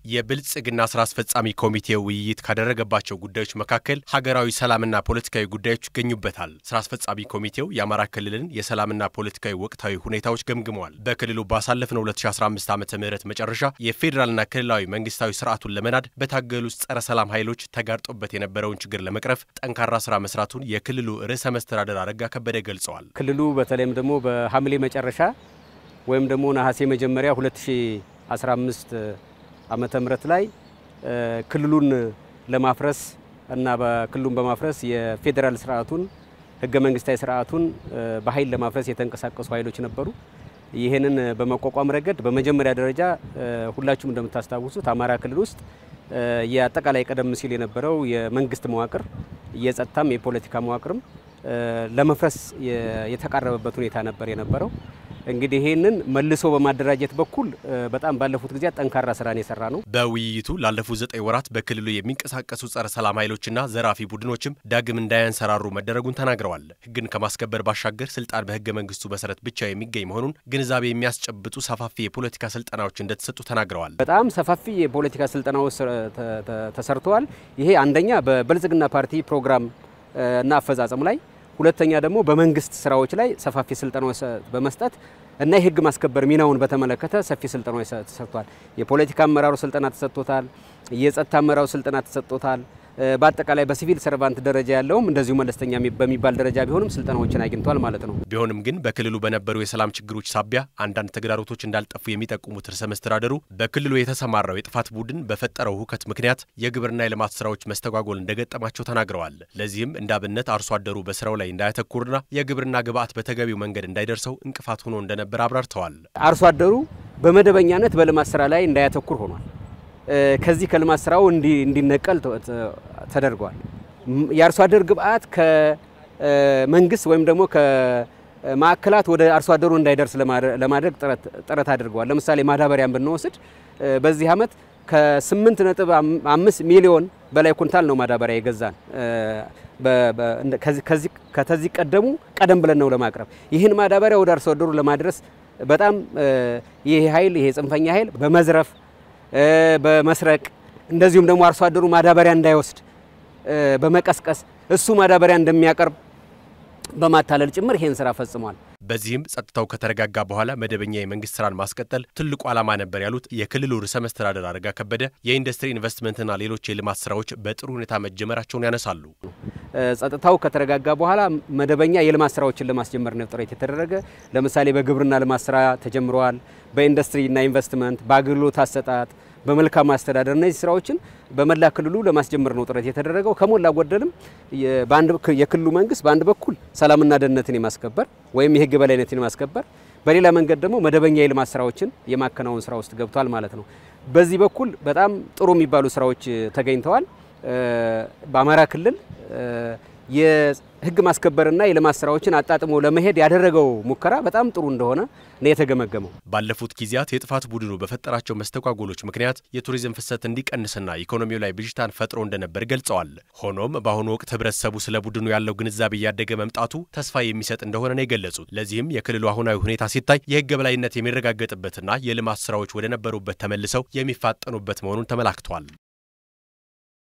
የብልጽግና ስራ አስፈጻሚ ኮሚቴ ውይይት ካደረገባቸው ጉዳዮች መካከል ሀገራዊ ሰላምና ፖለቲካዊ ጉዳዮች ይገኙበታል። ስራ አስፈጻሚ ኮሚቴው የአማራ ክልልን የሰላምና ፖለቲካዊ ወቅታዊ ሁኔታዎች ገምግመዋል። በክልሉ ባሳለፍነው 2015 ዓ ም መጨረሻ የፌዴራልና ክልላዊ መንግስታዊ ስርዓቱን ለመናድ በታገሉ ጸረ ሰላም ኃይሎች ተጋርጦበት የነበረውን ችግር ለመቅረፍ ጠንካራ ስራ መስራቱን የክልሉ ርዕሰ መስተዳደር አረጋ ከበደ ገልጸዋል። ክልሉ በተለይም ደግሞ በሐምሌ መጨረሻ ወይም ደግሞ ነሐሴ መጀመሪያ 2015 ዓመተ ምህረት ላይ ክልሉን ለማፍረስ እና በክልሉን በማፍረስ የፌዴራል ስርዓቱን ህገ መንግስታዊ ስርዓቱን በኃይል ለማፍረስ የተንቀሳቀሱ ኃይሎች ነበሩ። ይህንን በመቋቋም ረገድ በመጀመሪያ ደረጃ ሁላችሁም እንደምታስታውሱት አማራ ክልል ውስጥ የአጠቃላይ ቀደም ሲል የነበረው የመንግስት መዋቅር የጸጥታም የፖለቲካ መዋቅርም ለመፍረስ የተቃረበበት ሁኔታ ነበር የነበረው። እንግዲህ ይህንን መልሶ በማደራጀት በኩል በጣም ባለፉት ጊዜያት ጠንካራ ስራን የሰራ ነው። በውይይቱ ላለፉት ዘጠኝ ወራት በክልሉ የሚንቀሳቀሱ ጸረ ሰላም ኃይሎችና ዘራፊ ቡድኖችም ዳግም እንዳያንሰራሩ መደረጉን ተናግረዋል። ህግን ከማስከበር ባሻገር ስልጣን በህገ መንግስቱ መሰረት ብቻ የሚገኝ መሆኑን ግንዛቤ የሚያስጨብጡ ሰፋፊ የፖለቲካ ስልጠናዎች እንደተሰጡ ተናግረዋል። በጣም ሰፋፊ የፖለቲካ ስልጠናዎች ተሰርተዋል። ይሄ አንደኛ በብልጽግና ፓርቲ ፕሮግራም እና አፈጻጸም ላይ ሁለተኛ ደግሞ በመንግስት ስራዎች ላይ ሰፋፊ ስልጠናዎች በመስጠት እና የህግ ማስከበር ሚናውን በተመለከተ ሰፊ ስልጠናዎች ተሰጥቷል። የፖለቲካ አመራሩ ስልጠና ተሰጥቶታል። የጸጥታ አመራሩ ስልጠና ተሰጥቶታል። በአጠቃላይ በሲቪል ሰርቫንት ደረጃ ያለውም እንደዚሁ መለስተኛ በሚባል ደረጃ ቢሆንም ስልጠናዎችን አግኝቷል ማለት ነው። ቢሆንም ግን በክልሉ በነበሩ የሰላም ችግሮች ሳቢያ አንዳንድ ተግዳሮቶች እንዳልጠፉ የሚጠቁሙት ርዕሰ መስተዳደሩ በክልሉ የተሰማራው የጥፋት ቡድን በፈጠረው ሁከት ምክንያት የግብርና የልማት ስራዎች መስተጓጎል እንደገጠማቸው ተናግረዋል። ለዚህም እንደ አብነት አርሶ አደሩ በስራው ላይ እንዳያተኩርና የግብርና ግብዓት በተገቢው መንገድ እንዳይደርሰው እንቅፋት ሆኖ እንደነበር አብራርተዋል። አርሶ አደሩ በመደበኛነት በልማት ስራ ላይ እንዳያተኩር ሆኗል። ከዚህ ከልማት ስራው እንዲነቀል ተደርጓል። የአርሶ አደር ግብዓት ከመንግስት ወይም ደግሞ ከማዕከላት ወደ አርሶ አደሩ እንዳይደርስ ለማድረግ ጥረት አድርገዋል። ለምሳሌ ማዳበሪያን ብንወስድ በዚህ ዓመት ከ8 ነጥብ 5 ሚሊዮን በላይ ኩንታል ነው ማዳበሪያ የገዛን ከተዚህ ቀደሙ ቀደም ብለን ነው ለማቅረብ ይህን ማዳበሪያ ወደ አርሶ አደሩ ለማድረስ በጣም ይሄ ኃይል ይሄ ጽንፈኛ ኃይል በመዝረፍ በመስረቅ እንደዚሁም ደግሞ አርሶ አደሩ ማዳበሪያ እንዳይወስድ በመቀስቀስ እሱ ማዳበሪያ እንደሚያቀርብ በማታለል ጭምር ይሄን ስራ ፈጽሟል። በዚህም ጸጥታው ከተረጋጋ በኋላ መደበኛ የመንግስት ስራን ማስቀጠል ትልቁ ዓላማ ነበር ያሉት የክልሉ ርዕሰ መስተዳደር አረጋ ከበደ የኢንዱስትሪ ኢንቨስትመንትና ሌሎች የልማት ስራዎች በጥሩ ሁኔታ መጀመራቸውን ያነሳሉ። ጸጥታው ከተረጋጋ በኋላ መደበኛ የልማት ስራዎችን ለማስጀመር ነው ጥረት የተደረገ። ለምሳሌ በግብርና ልማት ስራ ተጀምረዋል። በኢንዱስትሪና ኢንቨስትመንት፣ በአገልግሎት አሰጣጥ፣ በመልካም አስተዳደር እነዚህ ስራዎችን በመላ ክልሉ ለማስጀመር ነው ጥረት የተደረገው። ከሞላ ጎደልም የክልሉ መንግስት በአንድ በኩል ሰላምና ደህንነትን የማስከበር ወይም የህግ በላይነትን የማስከበር በሌላ መንገድ ደግሞ መደበኛ የልማት ስራዎችን የማከናወን ስራ ውስጥ ገብቷል ማለት ነው። በዚህ በኩል በጣም ጥሩ የሚባሉ ስራዎች ተገኝተዋል። በአማራ ክልል የህግ ማስከበርና የልማት ስራዎችን አጣጥሞ ለመሄድ ያደረገው ሙከራ በጣም ጥሩ እንደሆነ ነው የተገመገመው። ባለፉት ጊዜያት የጥፋት ቡድኑ በፈጠራቸው መስተጓጎሎች ምክንያት የቱሪዝም ፍሰት እንዲቀንስና ኢኮኖሚው ላይ ብዥታን ፈጥሮ እንደነበር ገልጸዋል። ሆኖም በአሁኑ ወቅት ህብረተሰቡ ስለ ቡድኑ ያለው ግንዛቤ እያደገ መምጣቱ ተስፋ የሚሰጥ እንደሆነ ነው የገለጹት። ለዚህም የክልሉ አሁናዊ ሁኔታ ሲታይ የህግ የበላይነት የሚረጋገጥበትና የልማት ስራዎች ወደ ነበሩበት ተመልሰው የሚፋጠኑበት መሆኑን ተመላክቷል።